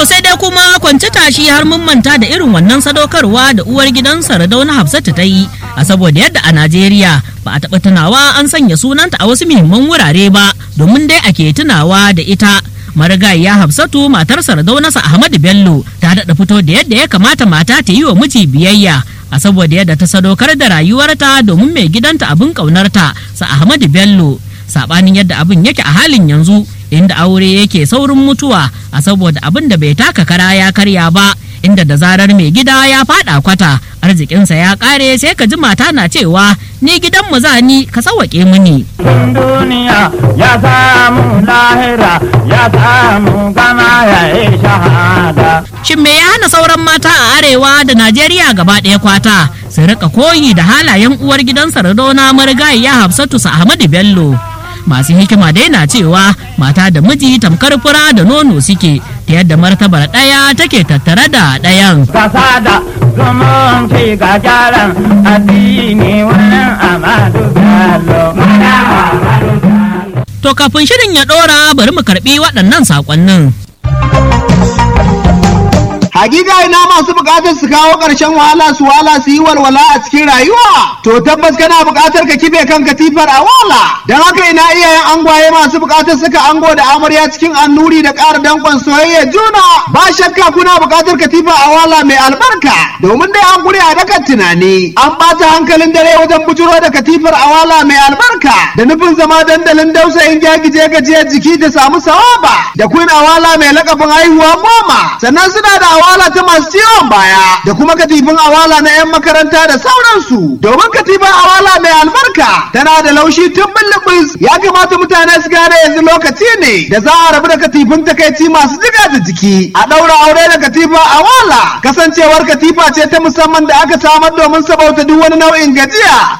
sai dai kuma kwanci tashi har mun manta da irin wannan sadaukarwa da uwar gidan Sardauna Hafsatu ta yi a saboda yadda a Najeriya ba a taɓa tunawa an sanya sunanta a wasu muhimman wurare ba domin dai ake tunawa da ita. marigayiya hafsatu matar sardaunasa ahmadu bello ta daɗa fito da yadda ya kamata mata ta yi wa miji biyayya a saboda yadda ta sadaukar da rayuwarta domin mai gidanta abin ƙaunarta sa ahmadu bello saɓanin yadda abin yake a halin yanzu inda aure yake saurin mutuwa a saboda abin da bai taka kara ya karya ba inda da zarar mai gida ya faɗa kwata arzikinsa ya ƙare sai ka ji mata na cewa ni gidan mu zani ka sawwaƙe mini. duniya ya samu lahira ya samu gama ya yi shahada. Shin me ya hana sauran mata a arewa da Najeriya gaba ɗaya kwata su rika koyi da halayen uwar gidan Sardauna marigayiya Hafsatu Ahmadu Bello. Masu hikima dai na cewa mata da miji tamkar fura da nono suke ta yadda martabar ɗaya take tattare da ɗayan. Kasa da zumunci ga gyaran addini wurin amadu bello. To kafin shirin ya ɗora bari mu karɓi waɗannan saƙonnin. Hakika ina masu bukatar su kawo ƙarshen wahala su wahala su yi walwala a cikin rayuwa. To tabbas kana bukatar ka kife kan katifar a wala. Don haka ina iyayen angwaye masu bukatar suka ango da amarya cikin annuri da ƙara danƙon soyayya juna. Ba shakka kuna bukatar katifa a wala mai albarka. Domin dai an gure a dakan tunani. An ɓata hankalin dare wajen bujuro da katifar a wala mai albarka. Da nufin zama dandalin dausayin gyagije gajiyar jiki da samu sawaba. Da kun awala mai lakabin haihuwa goma. Sannan suna da awala ta masu ciwon baya da kuma katifin awala na 'yan makaranta da sauransu domin katifin awala mai albarka tana da laushi tun bulbus ya kamata mutane su gane yanzu lokaci ne da za a rabu da katifin takaici masu jiga da jiki a ɗaura aure da katifa awala kasancewar katifa ce ta musamman da aka samar domin sabauta duk wani nau'in gajiya